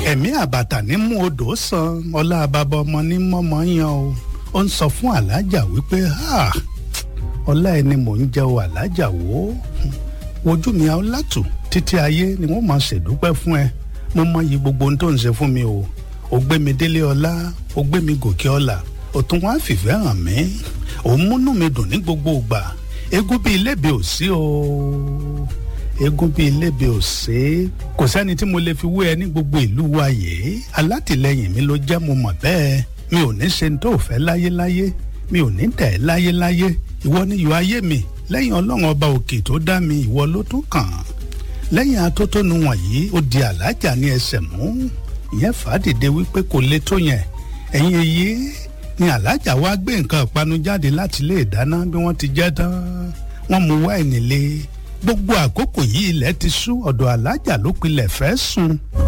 ẹ̀mí àbàtà ní mú odò san ọlá bàbá ọmọ ní mọ́mọ́ yan o ó ń sọ fún alájà wípé ọlá ẹni mò ń jẹ́ o alájà wò ó wojú mi ọlátù títí ayé ni wọ́n máa ṣèdúpẹ́ fún ẹ mo mọyì gbogbo ohun tó ń ṣe fún mi o ò gbé mi délé ọlá ò gbé mi gòkè ọlà ò tún wá fìfẹ́ hàn mí ò ń múnú mi dùn ní gbogbo ìgbà eégún bíi ilébi ò sí o eégún bíi ilébi ò sí kò sẹ́ni tí mo lè fi wé ẹ ní gbogbo ìlú wa yìí alátìlẹyìn mi ló jẹ́ mo mọ̀ bẹ́ẹ̀ mi ò ní ṣe ní tó fẹ́ láyéláyé mi ò ní tẹ̀ láyéláyé ìwọ ni ìwọ ayé mi lẹ́yìn ọlọ́run ọba òkè tó dá mi ìwọ ló tún kàn lẹ́yìn atótónu wọ̀nyí ó di alájà ní ẹsẹ̀ mú ìyẹn fàádìde wípé kò lè tó yẹn ẹ̀yìn èyí ni alájà wá gbé nǹkan ìpanu jáde láti ilé ìdáná bí wọ́n ti jẹ́ tán wọ́n mú wáìnì lé gbogbo àkókò yìí ilẹ̀ ti ṣú ọ̀dọ̀ alájà ló pilẹ̀ fẹ́ sùn.